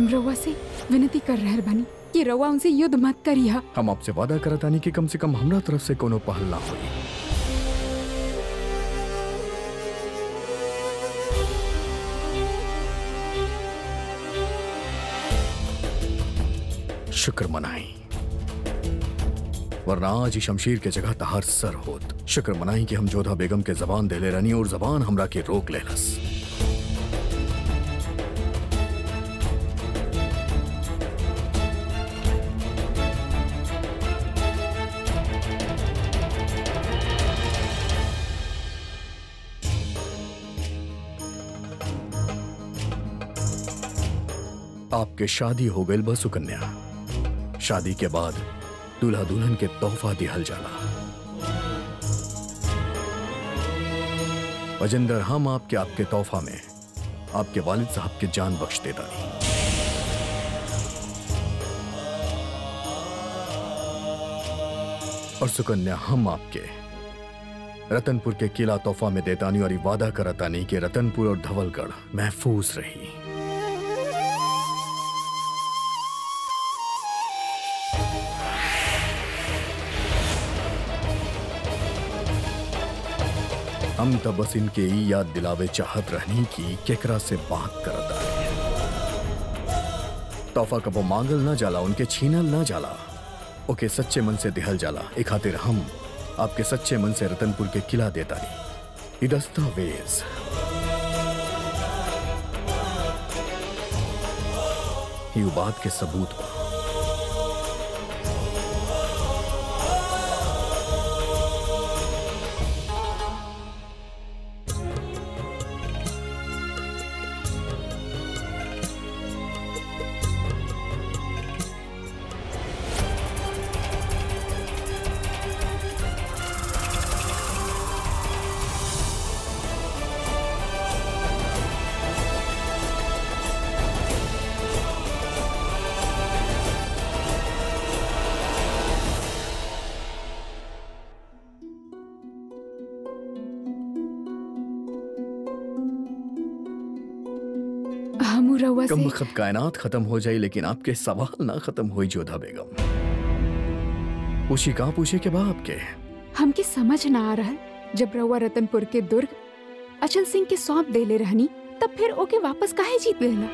हम रउआ से विनती कर रहल बानी कि रउआ उनसे युद्ध मत करिहा हम आपसे वादा करतानी कि कम से कम हमरा तरफ से कोनो पहल ना होई शुक्र मनाई वरना आज ही शमशीर के जगह तहार सर होत शुक्र मनाई कि हम जोधा बेगम के जबान देले रहनी और जबान हमरा के रोक लेलस आपके शादी हो गई बस सुकन्या शादी के बाद दूल्हा दुल्हन के तोहफा दिहल जाला वजिंदर हम आपके आपके तोहफा में आपके वालिद साहब के जान बख्श देता नहीं और सुकन्या हम आपके रतनपुर के किला तोहफा में देतानी और ये वादा करतानी कि रतनपुर और धवलगढ़ महफूज रही हम तब बस इनके ई याद दिलावे चाहत रहनी की केकरा से बात करता है तोहफा कबो मांगल ना जाला उनके छीनल ना जाला ओके सच्चे मन से दिहल जाला ए खातिर हम आपके सच्चे मन से रतनपुर के किला देता नहीं ई दस्तावेज ई उ बात के सबूत बा हम रउआ कम से वक्त कायनात खत्म हो जाए लेकिन आपके सवाल ना खत्म हुई जोधा बेगम पूछी कहाँ पूछे के बाप के हमके समझ ना आ रहा जब रउआ रतनपुर के दुर्ग अचल सिंह के सौंप देले रहनी तब फिर ओके वापस काहे जीत लेना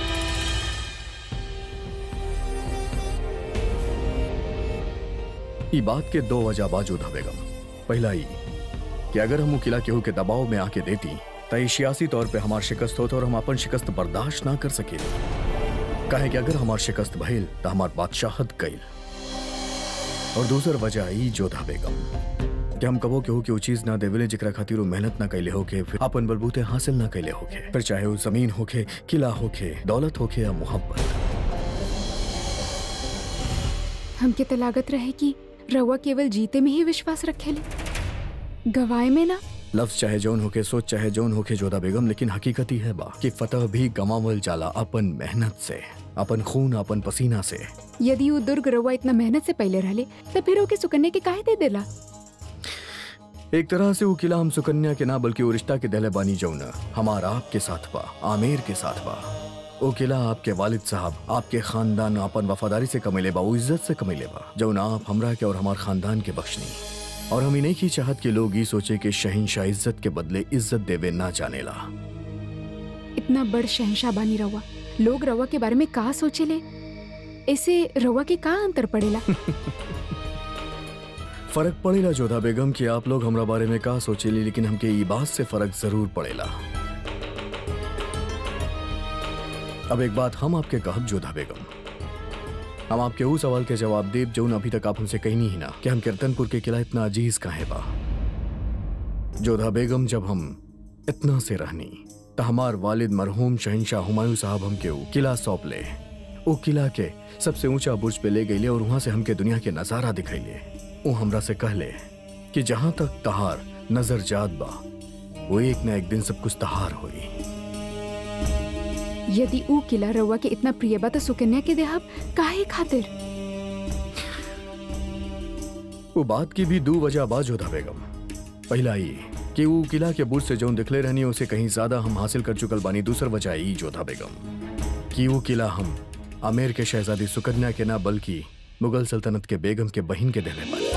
ई बात के दो वजह बा जोधा बेगम पहला ई कि अगर हम उ किला केहू के दबाव में आके देती त ई सियासी तौर पे हमार शिकस्त होत और हम अपन शिकस्त बर्दाश्त ना कर सके काहे कि अगर हमार शिकस्त भइल त हमार बादशाहत गईल और दूसर वजह ई जोधा बेगम कि हम कबो केहू के उ चीज ना देवेले जेकरा खातिर उ मेहनत ना कैले होके फिर अपन बलबूते हासिल ना कैले होके फिर चाहे उ जमीन होके किला होके दौलत होके या मोहब्बत हमके तो लागत रहे कि रउआ केवल जीते में ही विश्वास रखेले गवाए में ना लफ्ज चाहे जौन होके सोच चाहे जौन होके जोधा बेगम लेकिन हकीकत ही है बा कि फतह भी गमावल जाला अपन मेहनत से अपन खून अपन पसीना से यदि वो दुर्ग रउआ इतना मेहनत से पहले रहले तो फिर ओके सुकन्या के काहे दे देला एक तरह से वो किला हम सुकन्या के ना बल्कि वो रिश्ता के दहले बानी जौन हमारा आपके साथ बा आमेर के साथ बा वो किला आपके वालिद साहब आपके खानदान अपन वफादारी से कमेले बा वो इज्जत से कमेले बा जौन आप हमरा के और हमार खानदान के बख्शनी और हम नहीं की चाहत के लोग ये सोचे कि शहिंशाह इज्जत के बदले इज्जत देवे ना जानेला इतना बड़ शहंशाह बानी रउआ लोग रउआ के बारे में का सोचेले ऐसे रउआ के का अंतर पड़ेला फर्क पड़ेला जोधा बेगम कि आप लोग हमरा बारे में का सोचेली लेकिन हमके ई बात से फर्क जरूर पड़ेला अब एक बात हम आपके कहब जोधा बेगम हम आपके उस सवाल के जवाब देब जौन अभी तक आप हमसे कहनी ही ना कि हम कीर्तनपुर के किला इतना अजीज काहे बा जोधा बेगम जब हम इतना से रहनी त हमार वालिद मरहूम शहनशाह हुमायूं साहब हमके ऊ किला सौंप ले वो किला के सबसे ऊंचा बुर्ज पे ले गईले और वहां से हमके दुनिया के नजारा दिखैले वो हमरा से कहले कि जहां तक तहार नजर जात बा वो एक ना एक दिन सब कुछ तहार होई यदि ऊ किला रउआ के इतना प्रिय बा तो सुकन्या के देहब काहे खातिर वो बात की भी दो वजह बाज होता बेगम पहला ई कि वो किला के बुर्ज से जौन दिखले रहनी उसे कहीं ज्यादा हम हासिल कर चुकल बानी दूसर वजह ई जोधा बेगम कि वो किला हम आमेर के शहजादी सुकन्या के ना बल्कि मुगल सल्तनत के बेगम के बहिन के देने वाले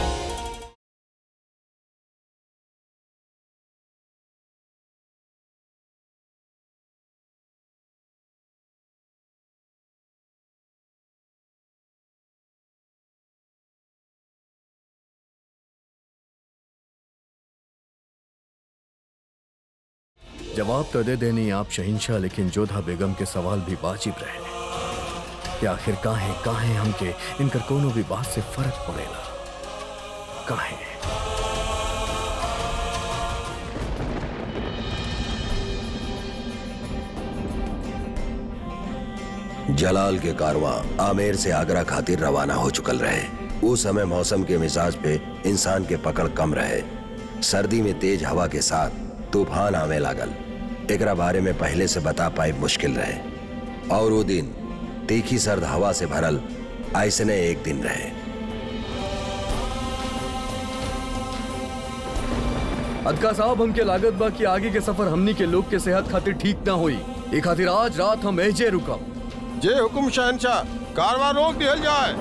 जवाब तो दे देनी आप शहिंशाह लेकिन जोधा बेगम के सवाल भी वाजिब रहे कि आखिर काहे काहे हमके इनकर कोनो भी बात से फर्क पड़ेला काहे जलाल के कारवां आमेर से आगरा खातिर रवाना हो चुकल रहे उस समय मौसम के मिजाज पे इंसान के पकड़ कम रहे सर्दी में तेज हवा के साथ तूफान आवे लागल एकरा बारे में पहले से बता पाए मुश्किल रहे और वो दिन तीखी सर्द हवा से भरल ऐसने एक दिन रहे अदका साहब हमके लागत बा कि आगे के सफर हमनी के लोग के सेहत खातिर ठीक ना होई ए खातिर आज रात हम एजे रुकब जे हुकुम शहनशाह कारवा रोक दिया जाए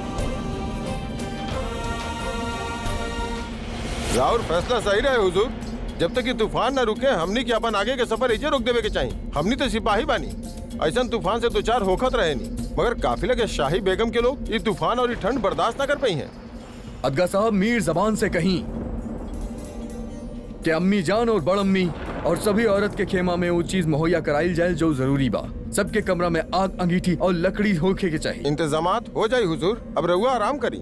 राउर फैसला सही रहे हुजूर जब तक ये तूफान न रुके हमनी के अपन आगे के सफर इजे रोक देवे के चाहिए हमनी तो सिपाही बानी ऐसा तूफान से दो चार होखत रहे नहीं मगर काफिला के शाही बेगम के लोग ये तूफान और ये ठंड बर्दाश्त न कर पाई हैं अदगा साहब मीर जबान से कहीं कि अम्मी जान और बड़ अम्मी और सभी औरत के खेमा में वो चीज मुहैया कराइल जाए जो जरूरी बा सबके कमरा में आग अंगीठी और लकड़ी होके के चाहिए इंतजामात हो जाए हुजूर अब रहुआ आराम करी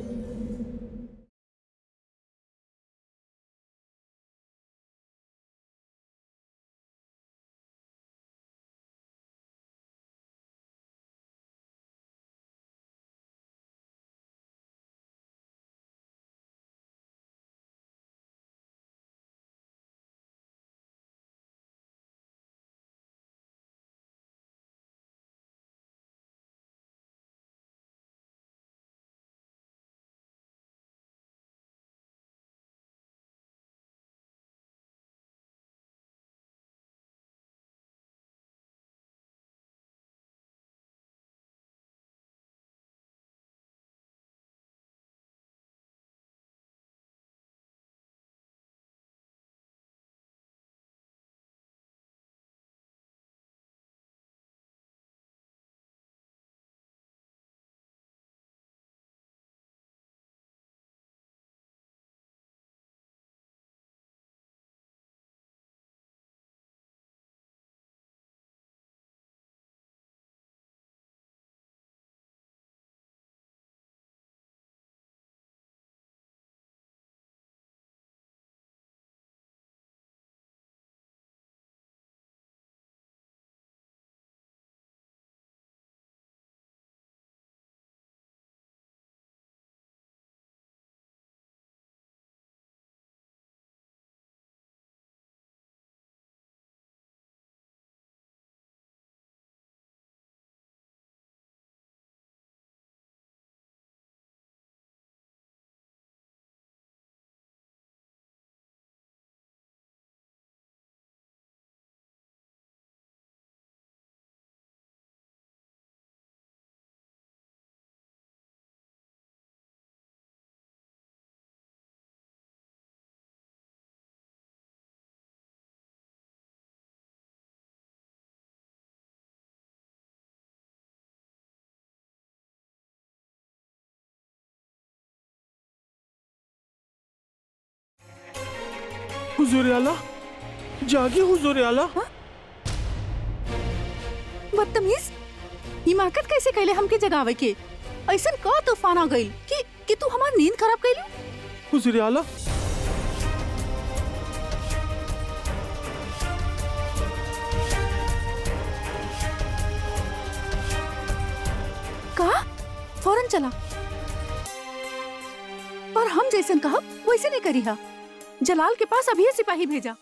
हुजूर आला जागे हुजूर आला बदतमीज हिमाकत कैसे कैले हमके जगावे के ऐसन का तूफान आ गइल कि कि तू हमार नींद खराब कैली हुजूर आला का फौरन चला और हम जैसन कहा वैसे नहीं करी हा जलाल के पास अभी सिपाही भेजा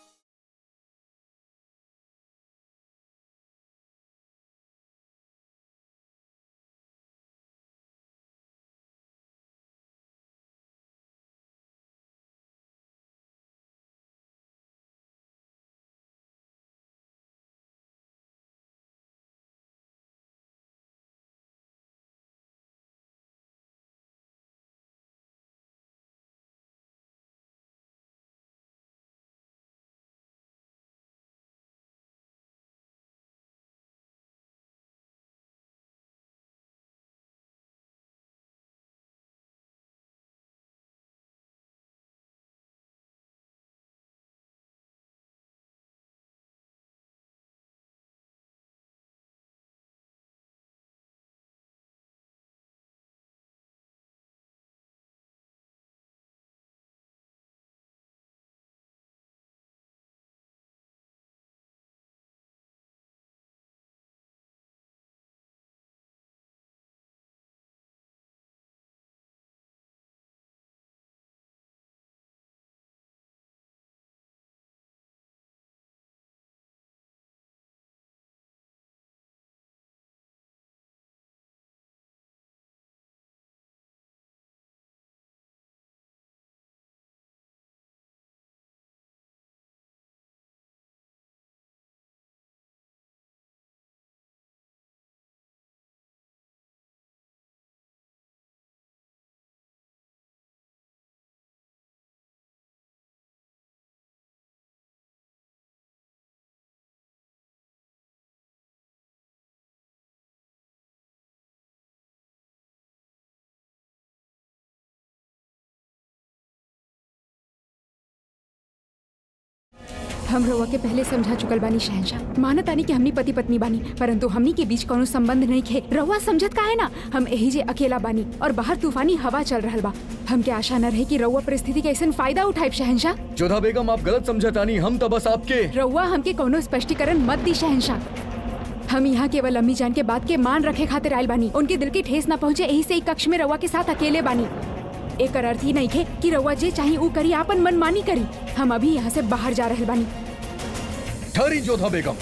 हम रउआ के पहले समझा चुकल बानी शहनशाह मानत आनी कि हमनी पति पत्नी बानी परंतु हमनी के बीच कोनो संबंध नहीं खे रउआ समझत का है ना हम यही जे अकेला बानी और बाहर तूफानी हवा चल रहल बा हमके आशा न रहे कि रउआ परिस्थिति के ऐसा फायदा उठाए शहनशाह जोधा बेगम आप गलत समझतानी हम तो बस आपके रउआ हमके कोनो स्पष्टीकरण मत दी शहनशाह हम यहाँ केवल अम्मी जान के बात के मान रखे खातिर आयल बानी उनके दिल की ठेस न पहुँचे यही से ही कक्ष में रउआ के साथ अकेले बानी एक अर्थ ही नहीं थे कि रउआ जे चाही ऊ करी आपन मनमानी करी हम अभी यहाँ से बाहर जा रहे बानी ठहरी जोधा बेगम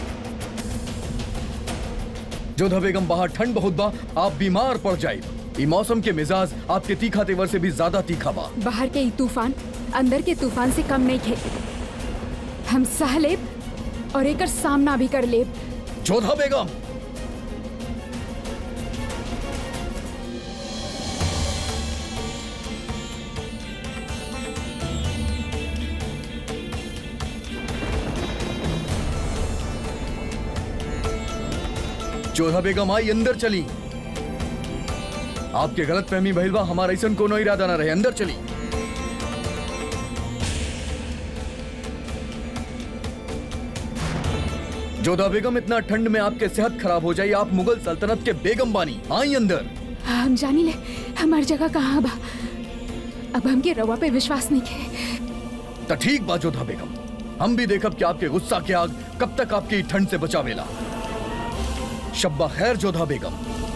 जोधा बेगम बाहर ठंड बहुत बा आप बीमार पड़ जाए ई मौसम के मिजाज आपके तीखा तेवर से भी ज्यादा तीखा बा बाहर के ई तूफान अंदर के तूफान से कम नहीं थे हम सह लेब और एकर सामना भी कर लेब जोधा बेगम जोधा बेगम आई अंदर चली आपके गलत फहमी भइल बा हमारा ऐसा कोनो इरादा ना रहे अंदर चली जोधा बेगम इतना ठंड में आपके सेहत खराब हो जाए आप मुगल सल्तनत के बेगम बानी आई अंदर हम जानी ले हमार जगह कहाँ बा अब हमके रवा पे विश्वास नहीं है तो ठीक बा जोधा बेगम हम भी देखब कि आपके गुस्सा के आग कब तक आपकी ठंड से बचावेला शब्बा खैर जोधा बेगम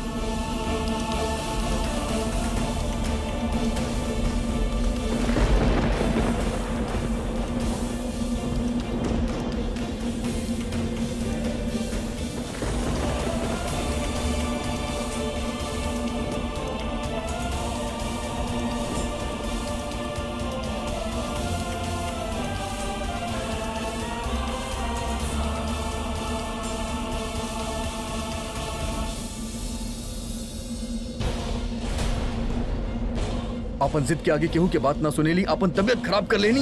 अपन जिद के आगे केहू के बात ना सुनेली अपन तबियत खराब कर लेनी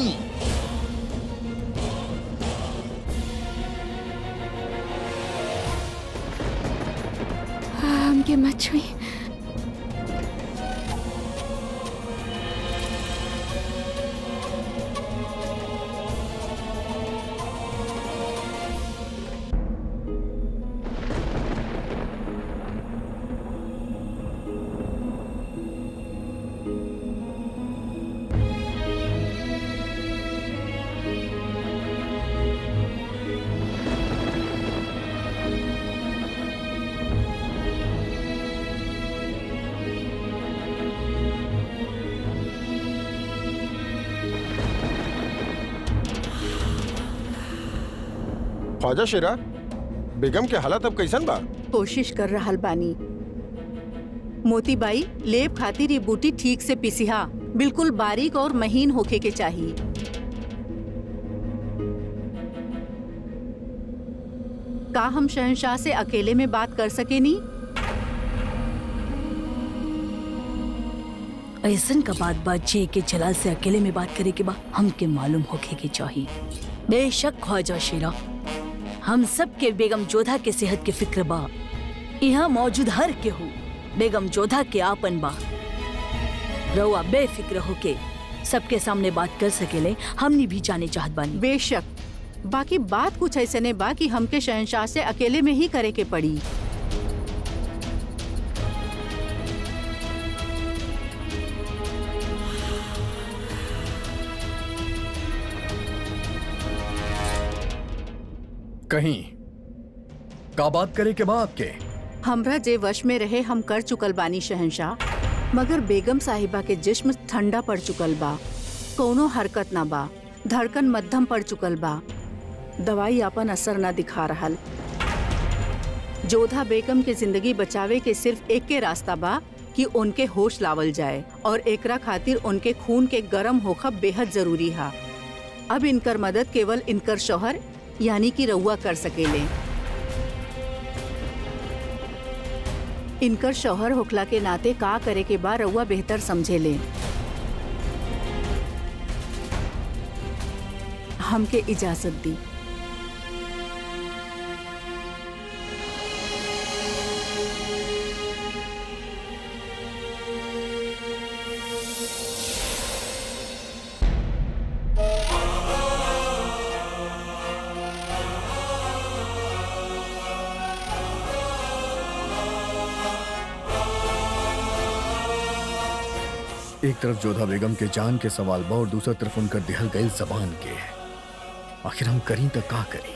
हमके मत छुई ख्वाजा शेरा बेगम के हालत अब कैसन बा कोशिश कर रहल बानी मोतीबाई लेब खातिर ये बूटी ठीक से पिसिहा बिल्कुल बारीक और महीन होके के चाहिए का हम शहनशाह से अकेले में बात कर सके नी ऐसन का बात बात जे के जलाल से अकेले में बात करे के बा हमके मालूम होके के चाहिए बेशक ख्वाजा शेरा हम सब के बेगम जोधा के सेहत के फिक्र बा यहाँ मौजूद हर के हो बेगम जोधा के आपन बा रउआ बेफिक्र होके सबके सामने बात कर सकेले हमनी भी जाने चाहत बानी बेशक बाकी बात कुछ ऐसे ने बा कि हमके शहनशाह से अकेले में ही करे के पड़ी कहीं का बात करे के बाद आपके हमरा जे वश में रहे हम कर चुकल बानी शहनशाह मगर बेगम साहिबा के जिस्म ठंडा पड़ चुकल बा कोनो हरकत ना बा धड़कन मध्यम पड़ चुकल बा दवाई अपन असर ना दिखा रहल जोधा बेगम के जिंदगी बचावे के सिर्फ एक के रास्ता बा कि उनके होश लावल जाए और एकरा खातिर उनके खून के गरम होखब बेहद जरूरी हा अब इनकर मदद केवल इनकर शोहर यानी कि रउआ कर सकेले इनकर शौहर होखला के नाते का करे के बा रउआ बेहतर समझे ले हमके इजाजत दी एक तरफ जोधा बेगम के जान के सवाल बा और दूसरी तरफ उनकर दिहल गई जबान के आखिर हम करी तो का करी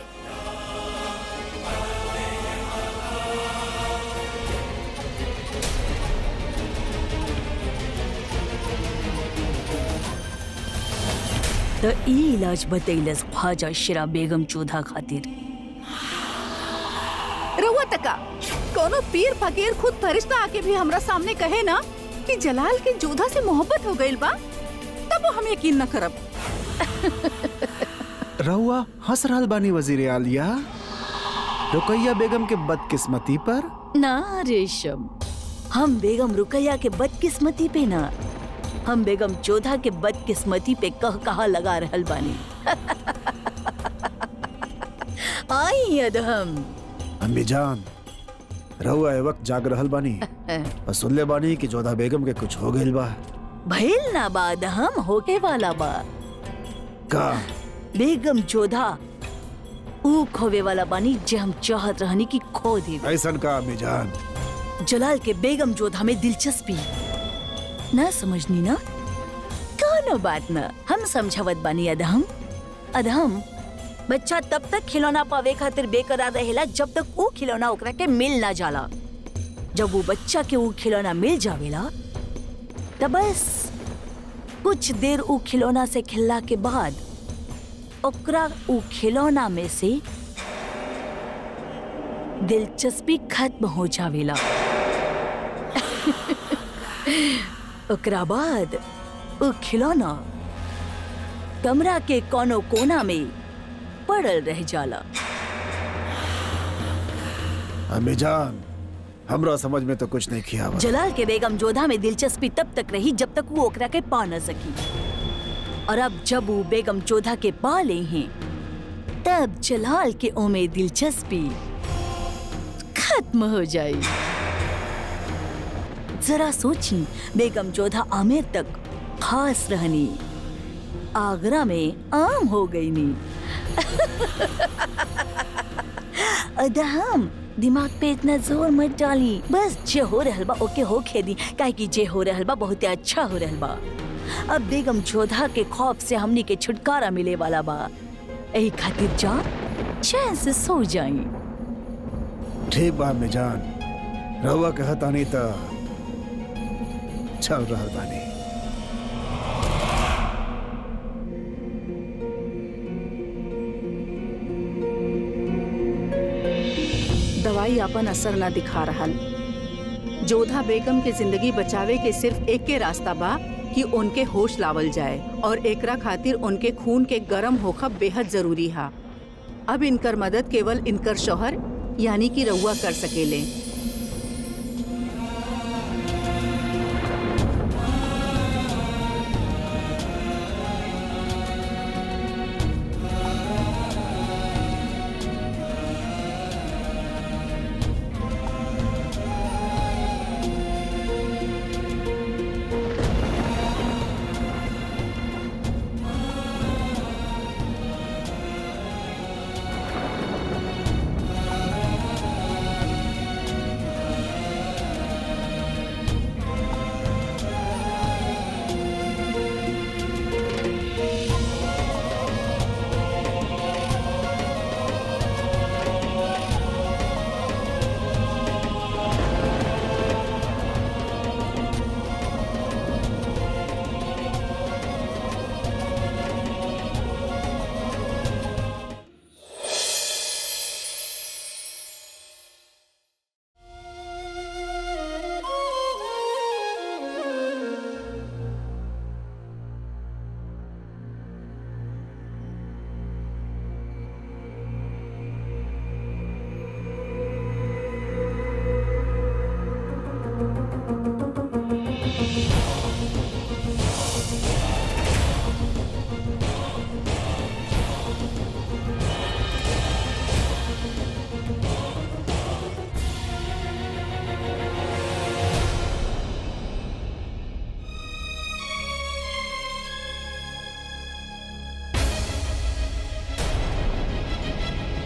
त ई इलाज बतैलस ख्वाजा शिरा बेगम चौधा खातिर रहुआ तका कोनो पीर फकीर खुद फरिश्ता आके भी हमरा सामने कहे ना कि जलाल के जोधा से मोहब्बत हो गइल बा तब हम यकीन न करब रहुआ हंस रहल बानी वजीर आलिया रुकैया बेगम के बदकिस्मती पर ना रेशम हम बेगम रुकैया के बदकिस्मती पे ना हम बेगम चौधा के बदकिस्मती पे कह कहा लगा रहल बानी आई अदहम अम्मी जान रहुआ ए वक्त जाग रहल बानी और सुनले बानी कि जोधा बेगम के कुछ हो गइल बा भइल ना बाद हम होके वाला बा का बेगम चौधा ऊ खोवे वाला बानी जे हम चाहत रहनी कि खो दे ऐसन का अम्मी जान जलाल के बेगम जोधा में दिलचस्पी ना समझनी ना कोनो बात ना हम समझावत बानी अदहम अदहम बच्चा तब तक खिलौना पावे खातिर बेकरार रहेला जब तक वो खिलौना ओकरा के मिल ना जाला जब वो बच्चा के वो खिलौना मिल जावेला तब बस कुछ देर ऊ खिलौना से खेलला के बाद ओकरा ऊ खिलौना में से दिलचस्पी खत्म हो जावेला ओकरा बाद ऊ खिलौना कमरा के कोनो कोना में पड़ल रह जाला अम्मी जान हमरा समझ में तो कुछ नहीं किया बा। जलाल के बेगम जोधा में दिलचस्पी तब तक रही जब तक वो ओकरा के पा न सकी और अब जब वो बेगम जोधा के पा ले हैं तब जलाल के ओ में दिलचस्पी खत्म हो जाए जरा सोची बेगम जोधा आमिर तक खास रहनी आगरा में आम हो गई नी अदहम दिमाग पे इतना जोर मत डाली बस जे हो रहल बा ओके हो खेदी काहे कि जे हो रहल बा बहुत अच्छा हो रहल बा अब बेगम जोधा के खौफ से हमनी के छुटकारा मिले वाला बा एही खातिर जा चैन से सो जाई ठीक बा अम्मी जान रहुआ कहता नहीं तो चल रहल बानी दवाई अपन असर न दिखा रहल जोधा बेगम के जिंदगी बचावे के सिर्फ एक के रास्ता बा कि उनके होश लावल जाए और एकरा खातिर उनके खून के गरम होखब बेहद जरूरी हा अब इनकर मदद केवल इनकर शोहर यानी कि रउआ कर सकेले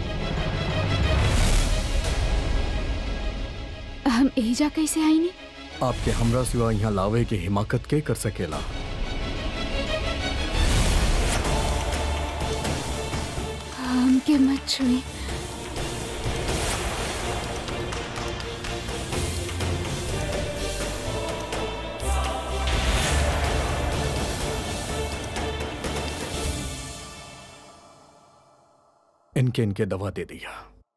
हम एहिजा कैसे आई नी आपके हमरा सिवा यहाँ लावे के हिमाकत के कर सकेला हमके मत छुए इनके इनके दवा दे दिया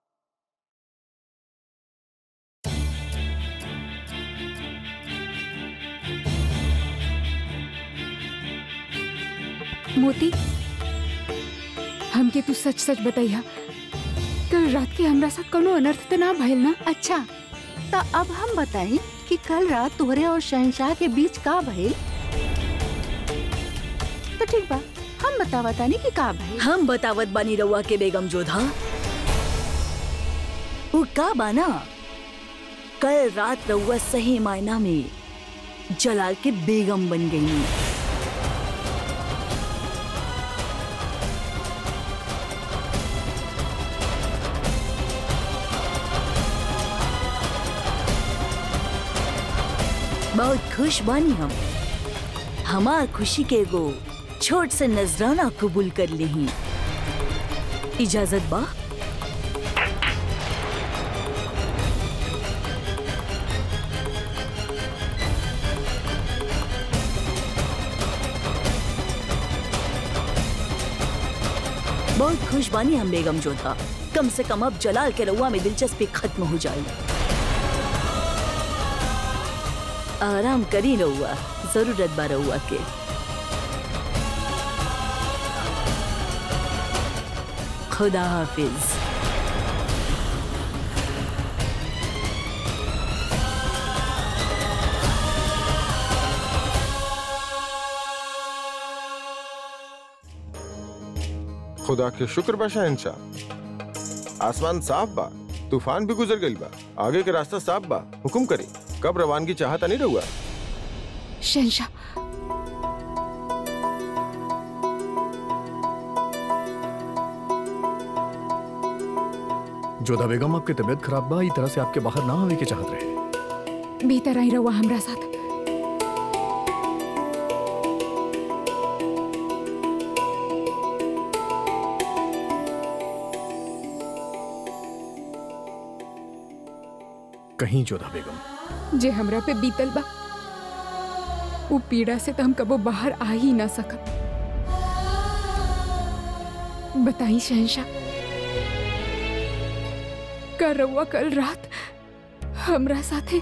मोती हमके तू सच सच बताइया कल रात के हमरा साथ कोनो अनर्थ तो ना भइल ना अच्छा तो अब हम बताएं कि कल रात तोहरे और शहनशाह के बीच का भइल तो ठीक बा हम बतावा तानी कि का भइल हम बतावत बानी रउआ के बेगम जोधा वो का बाना कल रात रउआ सही मायना में जलाल के बेगम बन गई बहुत खुश बानी हम हमार खुशी के एगो छोट से नजराना कबूल कर ली इजाजत बा बहुत खुश बानी हम बेगम जोधा कम से कम अब जलाल के रउआ में दिलचस्पी खत्म हो जाए आराम करी रउआ जरूरत बा रउआ के खुदा हाफिज खुदा के शुक्र बा शहनशाह आसमान साफ बा तूफान भी गुजर गई बा आगे के रास्ता साफ बा हुक्म करी कब रवानगी चाहता नहीं रहुआ शहनशाह जोधा बेगम आपकी तबीयत खराब बा ई तरह से आपके बाहर ना आवे के चाहत रहे भीतर आई रहुआ हमरा साथ कहीं जोधा बेगम जे हमरा पे बीतल बा वो पीड़ा से तो हम कबो बाहर आ ही ना सकब बताई शहनशाह का रउआ कल रात हमरा साथे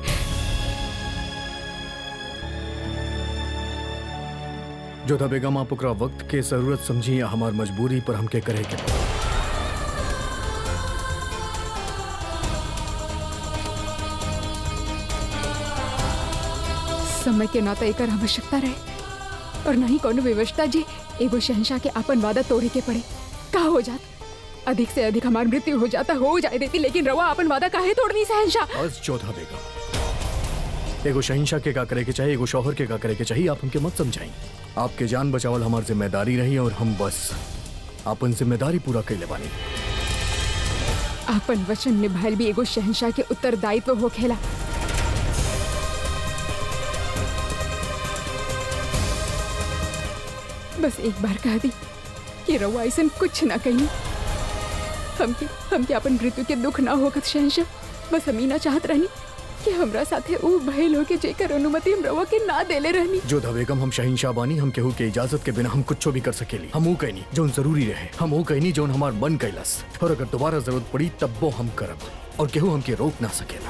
जोधा बेगम आप ओकरा वक्त के जरूरत समझी या हमार मजबूरी पर हमके करे के पड़ी। समय के नाता एकर आवश्यकता रहे और नहीं कोनो व्यवस्था जे एगो शहनशाह के अपन वादा तोड़े के पड़े का हो जात अधिक से अधिक हमार मृत्यु हो जाता हो जाए देती लेकिन रवा अपन वादा काहे तोड़नी शहनशाह बस जोधा बेगम एगो शहिंशाह के का करे के चाहिए एगो शौहर के का करे के चाहिए आप हमके मत समझाई आपके जान बचावल हमार जिम्मेदारी रही और हम बस अपन जिम्मेदारी पूरा कैले बानी आपन वचन निभाइल भी एगो शहनशाह के उत्तरदायित्व हो खेला बस एक बार कह दी कि रवा ऐसा कुछ ना कही हमके हमके अपन मृत्यु के दुख ना होगत शहनशाह बस हम ही ना चाहत रहनी कि हमरा साथे ऊ भइल हो के जेकर अनुमति हम रवा के ना देले रहनी जोधा बेगम हम शहिंशाह बानी हम केहू के इजाजत के बिना हम कुछ भी कर सकेली हम वो कहनी जो जरूरी रहे हम वो कहनी जो हमार मन कैलस और अगर दोबारा जरूरत पड़ी तब वो हम करब और केहू हमके रोक ना सकेला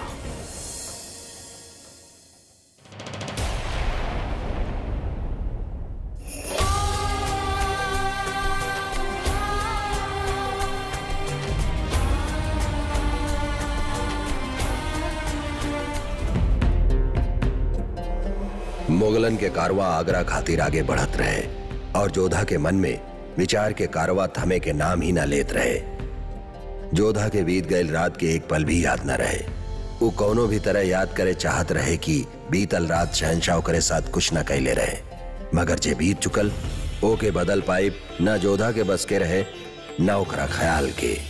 मुगलन के कारवा आगरा खातिर आगे बढ़त रहे और जोधा के मन में विचार के कारवा थमे के नाम ही ना लेत रहे जोधा के बीत गए रात के एक पल भी याद न रहे वो कौनो भी तरह याद करे चाहत रहे कि बीतल रात शहनशाह करे साथ कुछ न कैले रहे मगर जे बीत चुकल ओ के बदल पाइप न जोधा के बस के रहे न ओकरा ख्याल के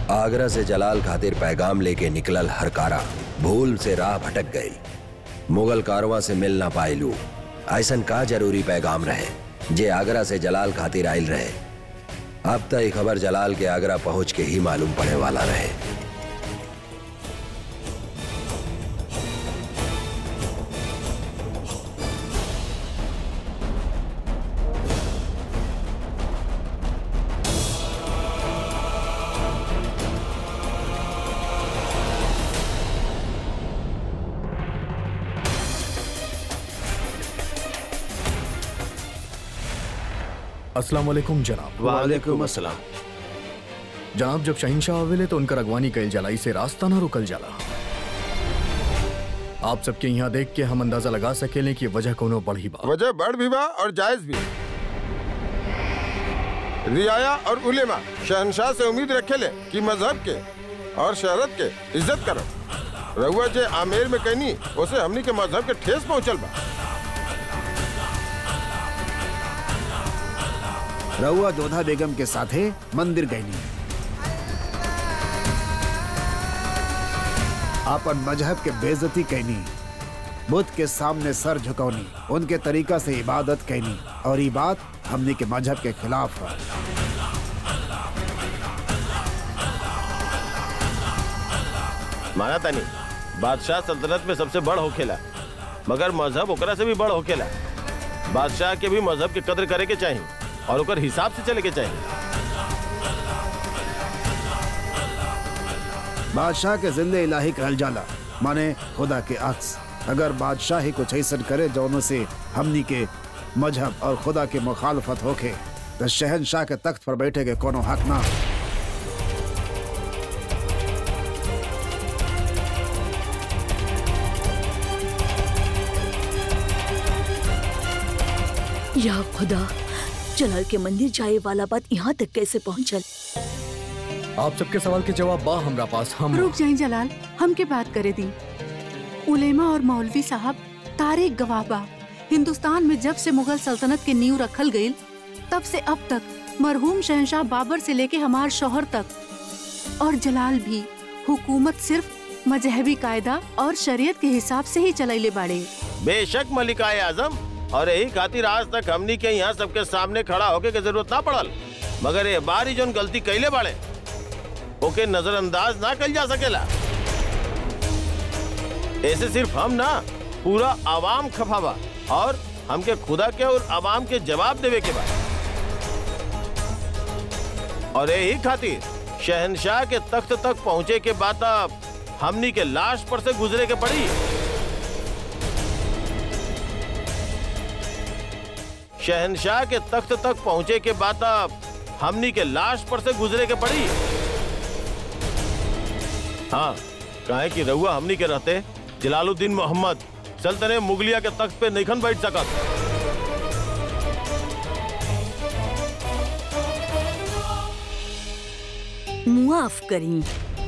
आगरा से जलाल खातिर पैगाम लेके निकलल हरकारा भूल से राह भटक गई मुगल कारवा से मिल ना पाइलू ऐसन का जरूरी पैगाम रहे जे आगरा से जलाल खातिर आयल रहे अब तक ये खबर जलाल के आगरा पहुंच के ही मालूम पड़े वाला रहे अस्सलाम वालेकुम जनाब वालेकुम अस्सलाम जनाब जब शहिंशाह आवेले तो उनका अगवानी कैल जाला इसे रास्ता ना रुकल जाला आप सबके यहाँ देख के हम अंदाजा लगा सकेले कि वजह कोनो बढ़ी बा वजह बढ़ भी बा और जायज भी रियाया और उलेमा शहनशाह से उम्मीद रखे ले कि मजहब के और शहरत के इज्जत करो रहुआ जे आमेर में कहनी उसे हमनी के मजहब के ठेस पहुंचल बा रउआ जोधा बेगम के साथे मंदिर गईनी आपन मजहब के बेइज्जती कैनी बुद्ध के सामने सर झुकौनी उनके तरीका से इबादत कैनी और ये बात हमने के मजहब के खिलाफ है माना तानी बादशाह सल्तनत में सबसे बड़ होखेला मगर मजहब ओकरा से भी बड़ होखेला बादशाह के भी मजहब के कदर करे के चाहिए और ओकर हिसाब से चले के चाहिए बादशाह के जिंदे इलाही कहल जाला माने खुदा के अक्स अगर बादशाह ही कुछ ऐसा करे जौनों से हमनी के मजहब और खुदा के मुखालफत होके तो शहनशाह के तख्त पर बैठे के कोनो हक ना या खुदा जलाल के मंदिर जाए वाला बात यहाँ तक कैसे पहुँचल आप सबके सवाल के जवाब बा हमरा पास हम रुक जाए जलाल हमके बात करे दी उलेमा और मौलवी साहब तारीख गवाह बा हिंदुस्तान में जब से मुगल सल्तनत के नींव रखल गई तब से अब तक मरहूम शहनशाह बाबर से लेके हमार शोहर तक और जलाल भी हुकूमत सिर्फ मजहबी कायदा और शरीयत के हिसाब से ही चलैले बाड़े बेशक मलिकाए आजम और यही खातिर आज तक हमनी के यहाँ सबके सामने खड़ा होके के जरूरत ना पड़ल मगर ये बार ही जोन गलती कैले बाड़े ओके नजरअंदाज ना कल जा सकेला ऐसे सिर्फ हम ना पूरा आवाम खफा बा और हमके खुदा के और आवाम के जवाब देवे के बा और यही खातिर शहनशाह के तख्त तक पहुँचे के बाद अब हमनी के लाश पर से गुजरे के पड़ी शहनशाह के तख्त तक पहुंचे के बाद अब हमनी के लाश पर से गुजरे के पड़ी हाँ काहे कि रहुआ हमनी के रहते जलालुद्दीन मोहम्मद सल्तने मुगलिया के तख्त पे नईखन बैठ सकत मुआफ करी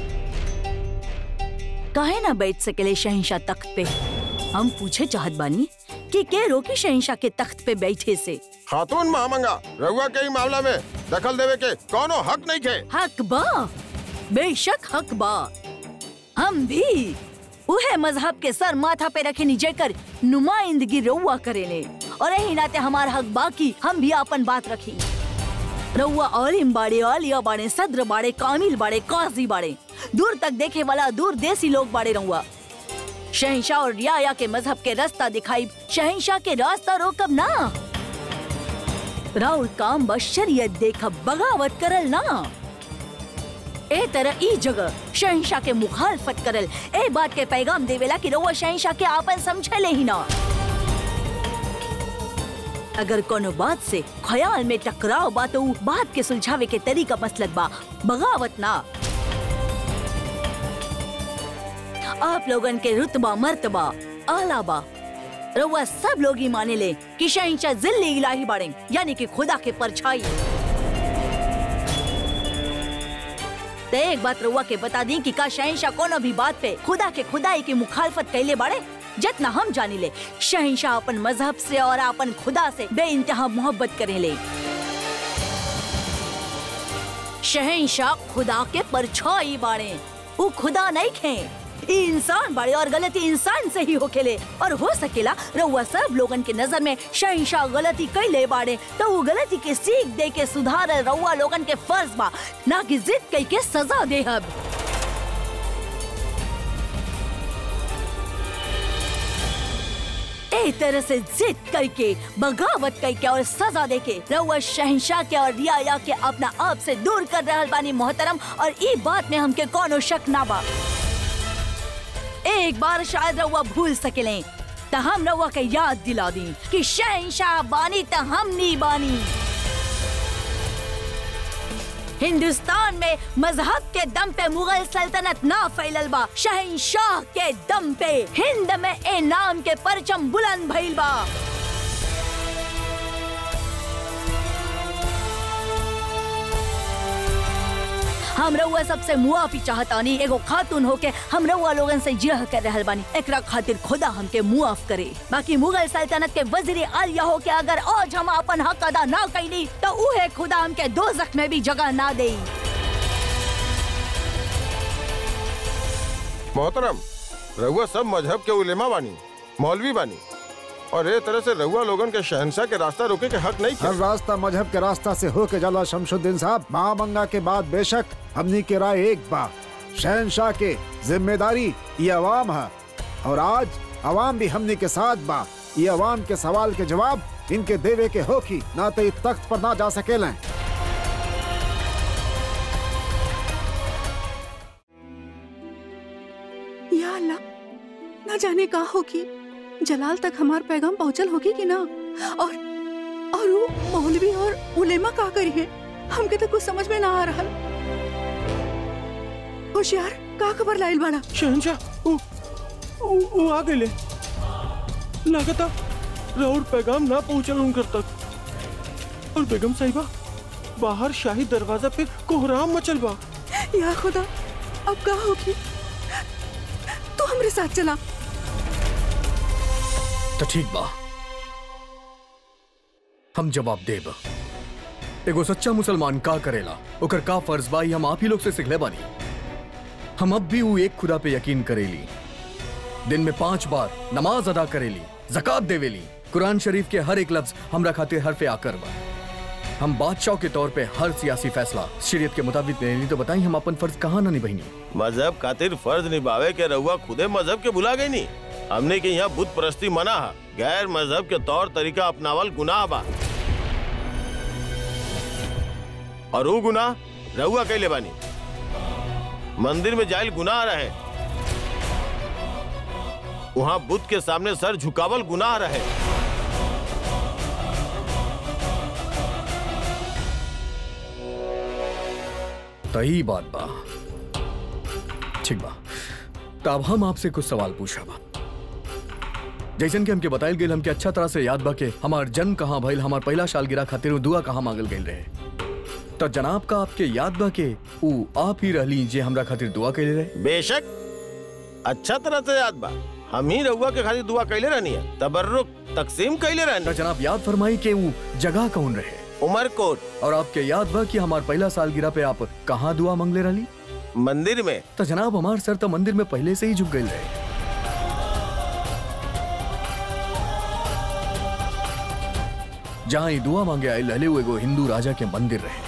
काहे ना बैठ सकेले शहनशाह तख्त पे हम पूछे चाहत बानी कि के रोकी शहनशाह के तख्त पे बैठे से खातून महामंगा रहुआ के ही मामला में दखल देवे के कोनो हक नहीं खे हक बा बेशक हक बा हम भी उहे मजहब के सर माथा पे रखे नी जेकर नुमाइंदगी रउआ करेले और यही नाते हमार हक बाकी हम भी अपन बात रखी रउआ औलिम बाड़े औलिया बाड़े सद्र बाड़े कामिल बाड़े काजी बाड़े दूर तक देखे वाला दूर देसी लोग बाड़े रउआ शहनशाह और रियाया के मजहब के रास्ता दिखाई शहनशाह के रास्ता रोकब ना राउर काम बस शरीयत देखब बगावत करल ना ए तरह ई जगह शहनशाह के मुखालफत करल ए बात के पैगाम देवेला कि रउआ शहनशाह के आपन समझले ही ना अगर कोनो बात से ख्याल में टकराव बा तो उ बात के सुलझावे के तरीका मसलक बा बगावत ना आप लोगन के रुतबा मर्तबा आला बा रउआ सब लोग ही माने ले कि शहनशाह जिल्ले इलाही बाड़े यानी कि खुदा के परछाई तो एक बात रउआ के बता दी कि का शहनशाह कोनो भी बात पे खुदा के खुदाई की मुखालफत कैले बाड़े जितना हम जानी ले शहनशाह अपन मजहब से और अपन खुदा से बे इंतहा मोहब्बत करे ले शहनशाह खुदा के परछाई बाड़े वो खुदा नहीं खे ई इंसान बड़े और गलती इंसान से ही होखेले और हो सकेला रउआ सब लोगन के नजर में शहनशाह गलती कैले बाड़े तो वो गलती के सीख दे के सुधार रउआ लोगन के फर्ज बा ना कि जिद कई के सजा देहब एक तरह से जिद करके बगावत करके और सजा देके रउआ शहनशाह के और रियाया के अपना आप से दूर कर रहल बानी मोहतरम और ई बात में हमके कोनो शक ना बा एक बार शायद रउआ भूल सकेले त हम रउआ के याद दिला दी कि शहनशाह बानी त हम नी बानी हिंदुस्तान में मजहब के दम पे मुगल सल्तनत ना फैलल बा शहनशाह के दम पे हिंद में ए नाम के परचम बुलंद भइल बा हम रउआ सबसे मुआफी चाहतानी एगो खातून होके हम रउआ लोगन से जिरह कर रहल बानी एकरा खातिर खुदा हमके मुआफ करे बाकी मुगल सल्तनत के वजीर आलिया होके अगर आज हम अपन हक अदा ना कैली तो उहे खुदा हमके दोजख में भी जगह ना देई मोहतरम रहुआ सब मजहब के उलेमा बानी मौलवी बानी और ए तरह से रहुआ लोगन के शहनशाह के रास्ता रोके के हक नहीं हर थे रास्ता मजहब के रास्ता से होके जाला शमशुद्दीन साहब महामंगा के बाद बेशक हमनी के राय एक बा शहनशाह के जिम्मेदारी ये अवाम है और आज अवाम भी हमनी के साथ बा ये अवाम के सवाल के जवाब इनके देवे के होकी ना तो ई तख्त पर ना जा सकेलें या अल्लाह ना जाने का होगी जलाल तक हमार पैगाम पहुंचल होगी कि ना और और वो मौलवी और उलेमा का करी है हमके तो कुछ समझ में ना आ रहा होशियार का खबर लाइल बाड़ा शहनशाह उ, उ, उ आ गए लागता राउर पैगाम ना पहुंचल उनकर तक और बेगम साहिबा बाहर शाही दरवाजा पे कोहराम मचल बा या खुदा अब का होगी तू हमरे साथ चला तो ठीक बा हम जवाब देब एगो सच्चा मुसलमान का करेला ओकर का फर्ज बा ई हम आप ही लोग से सिखले बानी हम अब भी ऊ एक खुदा पे यकीन करेली दिन में पांच बार नमाज अदा करेली जक़ात देवेली कुरान शरीफ के हर एक लफ्ज हमरा खातिर हरफे आकर बा हम बादशाह के तौर पे हर सियासी फैसला शरीयत के मुताबिक लेनी तो बताई हम अपन फर्ज कहाँ ना निभाईनी मजहब खातिर फर्ज निभावे के रहुआ खुदे मजहब के भुला गई नी हमने के यहाँ बुत परस्ती मना है गैर मजहब के तौर तरीका अपनावल गुनाह बा और वो गुनाह रहुआ कैले बानी मंदिर में जाइल गुनाह रहे वहाँ बुद्ध के सामने सर झुकावल गुनाह रहे तही बात बा ठीक बा तो अब हम आपसे कुछ सवाल पूछा बा जैसन कि हमके बताइल गेल हमके अच्छा तरह से याद बा के हमार जन्म कहाँ भइल हमार पहला साल गिरा खातिर उ दुआ कहाँ मांगल गइल रहे तो जनाब का आपके याद बा के ऊ आप ही रहली जे हमरा खातिर दुआ कैले रहे बेशक अच्छा तरह से याद बा हम ही रहुआ के खातिर दुआ कैले रहनी है तबर्रुक तकसीम कैले तो रहनी जनाब याद फरमाई के ऊ जगह कौन रहे उमरकोट और आपके याद बा कि हमार पहला साल गिरा पे आप कहाँ दुआ मांगले रहली मंदिर में तो जनाब हमार सर तो मंदिर में पहले से ही झुक गई रहे जहाँ ही दुआ मांगे आए लहले हुए एगो हिंदू राजा के मंदिर रहे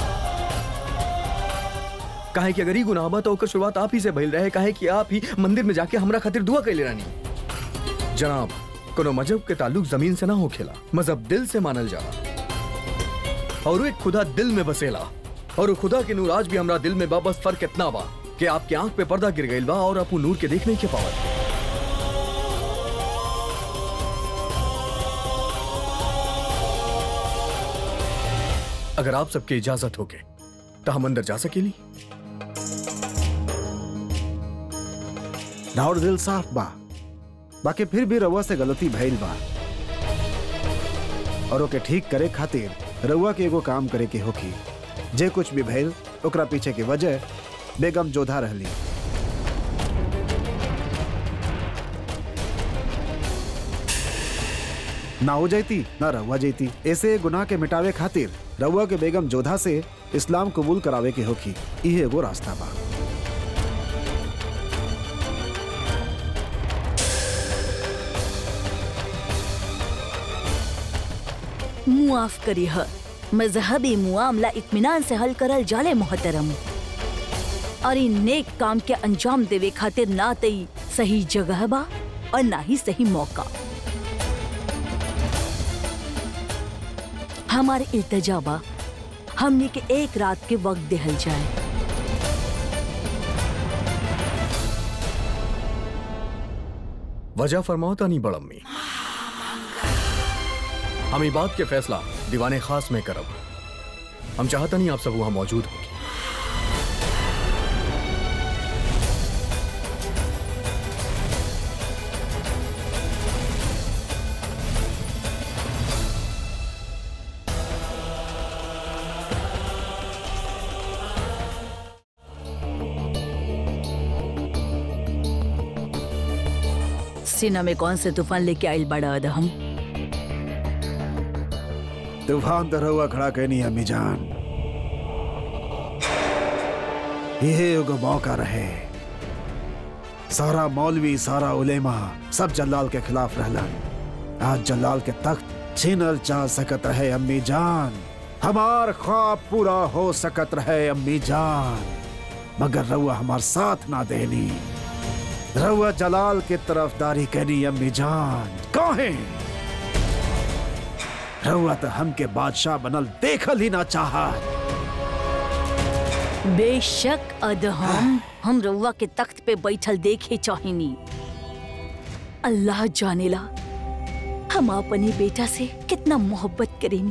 काहे कि अगर ही गुनाह बा तो ओकर शुरुआत आप ही से भइल रहे काहे कि आप ही मंदिर में जाके हमरा खातिर दुआ कैले रानी जनाब कोनो मजहब के ताल्लुक जमीन से ना होखेला मजहब दिल से मानल जाला और वो एक खुदा दिल में बसेला और वो खुदा के नूर आज भी हमरा दिल में बा बस फर्क इतना बा कि आपके आंख पे पर्दा गिर गइल बा और आप वो नूर के देख नहीं के पावत अगर आप सबके इजाजत होके तो हम अंदर जा सकेली राउर दिल साफ बा बाकी फिर भी रउआ से गलती भइल बा और ओके ठीक करे खातिर रउआ के एगो काम करे के होखी जे कुछ भी भइल ओकरा पीछे की वजह बेगम जोधा रहली ना हो जाती ना रहुआ जाती ऐसे गुनाह के मिटावे खातिर रउआ के बेगम जोधा से इस्लाम कबूल करावे के होखी इहे एगो रास्ता बा मुआफ करी ह मजहबी मुआमला इत्मीनान से हल करल जाले मोहतरम और इन नेक काम के अंजाम देवे खातिर ना तई सही जगह बा और ना ही सही मौका हमारे इल्तजा बा हमने के एक रात के वक्त देहल जाए वजह फरमाओ तानी बड़म्मी हम ई बात के फैसला दीवाने खास में करब हम चाहता नहीं आप सब वहां मौजूद होगी सीना में कौन से तूफान लेके आइल बड़ा अदहम तूफान तो रउआ खड़ा कहनी अम्मी जान यही एगो मौका रहे सारा मौलवी सारा उलेमा सब जल्लाल के खिलाफ रहलन आज जल्लाल के तख्त छीनल चाह सकत रहे अम्मी जान हमार ख्वाब पूरा हो सकत रहे अम्मी जान मगर रउआ हमार साथ ना देनी रउआ जलाल के तरफदारी करी अम्मी जान काहे रउआ तो हमके बादशाह बनल देखल ही ना चाहत बेशक अदहम हम रउआ के तख्त पे बैठल देखे चाहिनी अल्लाह जानेला हम अपनी बेटा से कितना मोहब्बत करेनी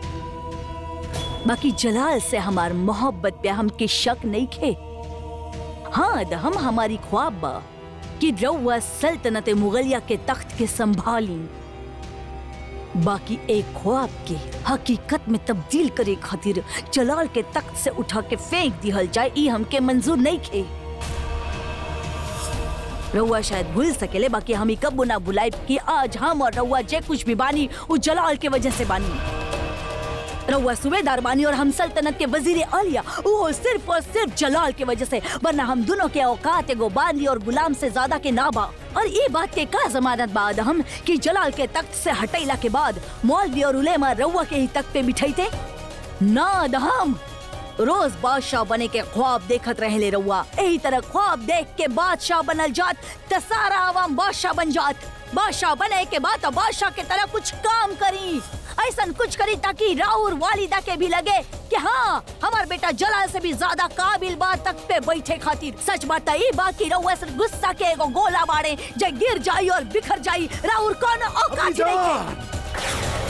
बाकी जलाल से हमार मोहब्बत पे हमके शक नहीं खे हाँ अदहम हमारी ख्वाब बा कि रउआ सल्तनत मुगलिया के तख्त के संभाली बाकी एक ख्वाब के हकीकत में तब्दील करे खातिर जलाल के तख्त से उठा के फेंक दिहल जाए ई हमके मंजूर नहीं खे रउआ शायद भूल सकेले बाकी हम कब ना भुलाए कि आज हम और रउआ जे कुछ भी बानी वो जलाल के वजह से बानी रउआ सूबेदार बानी और हम सल्तनत के वजीर आलिया वो सिर्फ और सिर्फ जलाल के वजह से वरना हम दोनों के औकात एगो बानी और गुलाम से ज्यादा के ना बा और ये बात के का जमानत बाद हम कि जलाल के तख्त से हटैला के बाद मौलवी और उलेमा रउआ के ही तख्त पे बिठाईते ना दहम रोज बादशाह बने के ख्वाब देखत रहले रउआ यही तरह ख्वाब देख के बादशाह बनल जात त सारा आवाम बादशाह बन जात बादशाह बने के बाद अब बादशाह के तरह कुछ काम करी ऐसा कुछ करी ताकि राउर वालिदा के भी लगे कि हाँ हमार बेटा जलाल से भी ज्यादा काबिल बात तक पे बैठे खातिर सच बात ई बाकी रउआ सिर्फ गुस्सा के एगो गोला बाड़े जे गिर जाई और बिखर जाई राउर कौन औकात ही नहीं के।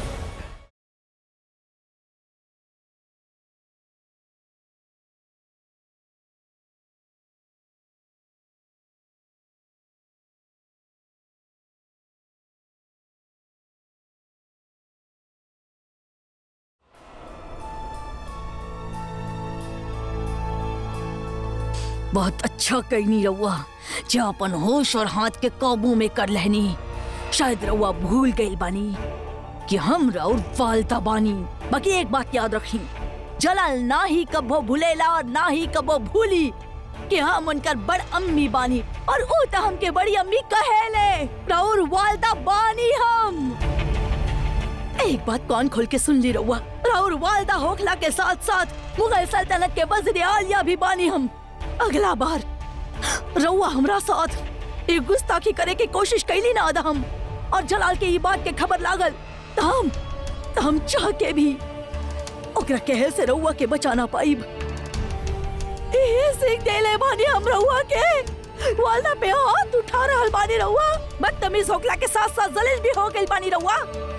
बहुत अच्छा कहनी रउआ जे अपन होश और हाथ के काबू में कर लेनी शायद रउआ भूल गई बानी कि हम राउर फालता बानी बाकी एक बात याद रखी जलाल ना ही कबो भूलेला और ना ही कबो भूली कि हम उनकर बड़ अम्मी बानी और ऊ तो हमके बड़ी अम्मी कहेले राउर वालदा बानी हम एक बात कान खोल के सुन ली रउआ राउर वालदा होखला के साथ साथ मुगल सल्तनत के वजीर आलिया भी बानी हम अगला बार रउआ हमरा साथ एक गुस्ताखी करे की कोशिश कैली ना आदा हम और जलाल के ई बात के खबर लागल त हम त हम चाह के भी ओकरा कहल से रउआ के बचाना पाइब एहे सीख देले बानी हम रउआ के वालदा पे हाथ उठा रहल बानी रउआ बदतमीज होखला के साथ साथ जलील भी हो गइल बानी रउआ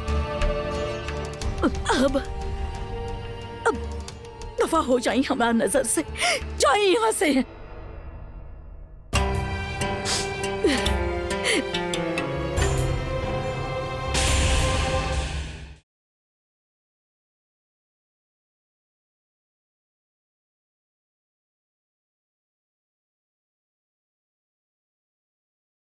अब अब दफा हो जाई हमारा नजर से जाई यहाँ से